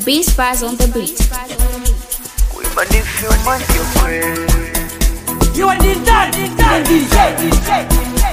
Beast Spies on the beat. Kuimba ni vyuma ndio kweli. You are the dad, the dad, DJ, DJ.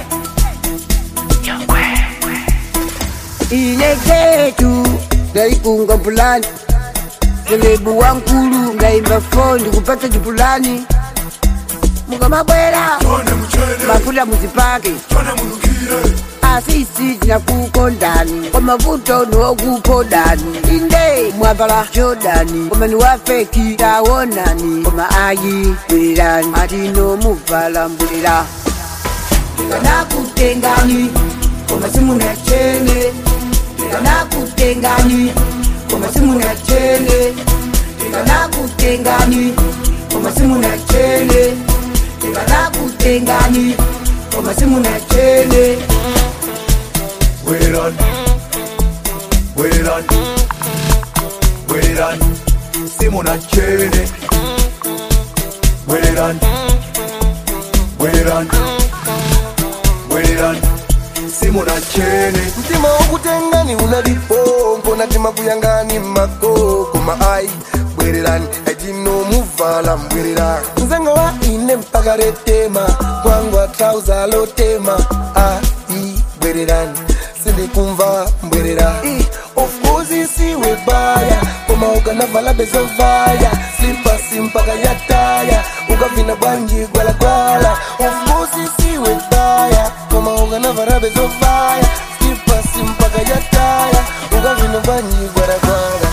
ile ketu ndaikunga mpulani selebu wankulu ngaimba fondi kupata chipulani mukamabwera mafuta muzipake asisi tinakukondani kwa mavuto niwokukondani inde mwavala jodani komani wafeki tawonani koma ayi bwererani atino muvala mbulira ndikanakutengani koma simuna chene ndikanakutengani koma simuna chene ndikanakutengani koma simuna chene ndikanakutengani koma simuna chene Wait it on, wait it on, wait it on. Simona Chene. Wait it on, wait it on, wait it on. Simona Chene. mtima wokutengani unalipo natima kuyangani makoko maai bwererani etinomuvala mbwerera nzengo wa ine mpaka retema kwangwa trauza lotema ai bwererani sindikumva mbwerera I, of course isiwe baya koma ukanavala bezovaya slipasi mpaka yataya ukavina bwanji gwalagwala of course isiwe baya koma ukanavala bezovaya slipasi mpaka yataya ukavina bwanji gwalagwala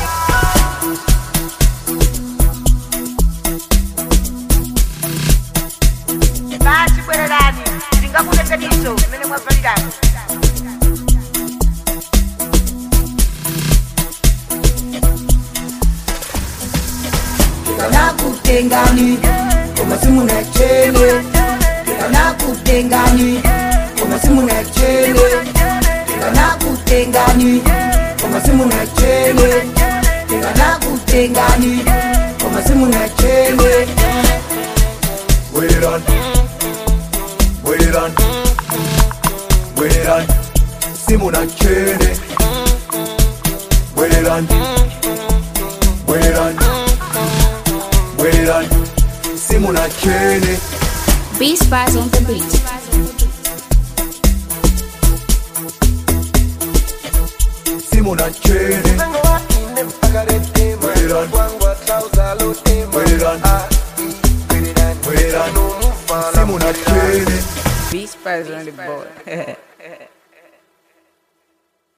basi bwererani ndingakuletaniso imene mwavalirani ndikanakutengani koma simuna chene ndikanakutengani koma simuna chene ndikanakutengani koma simuna chene ndikanakutengani koma simuna chene Wait it on, wait it on, wait it on. Simona Chene. Wait it on, wait it on, wait it on. Simona Chene. Beast Spies on the beat. Simona Chene. nzengo wa ine mpaka retema Bwererani. kwangwa trauza lotema Bwererani. ai bwererani Bwererani. etinomuvala Simona Chene. Beast Spies on the board.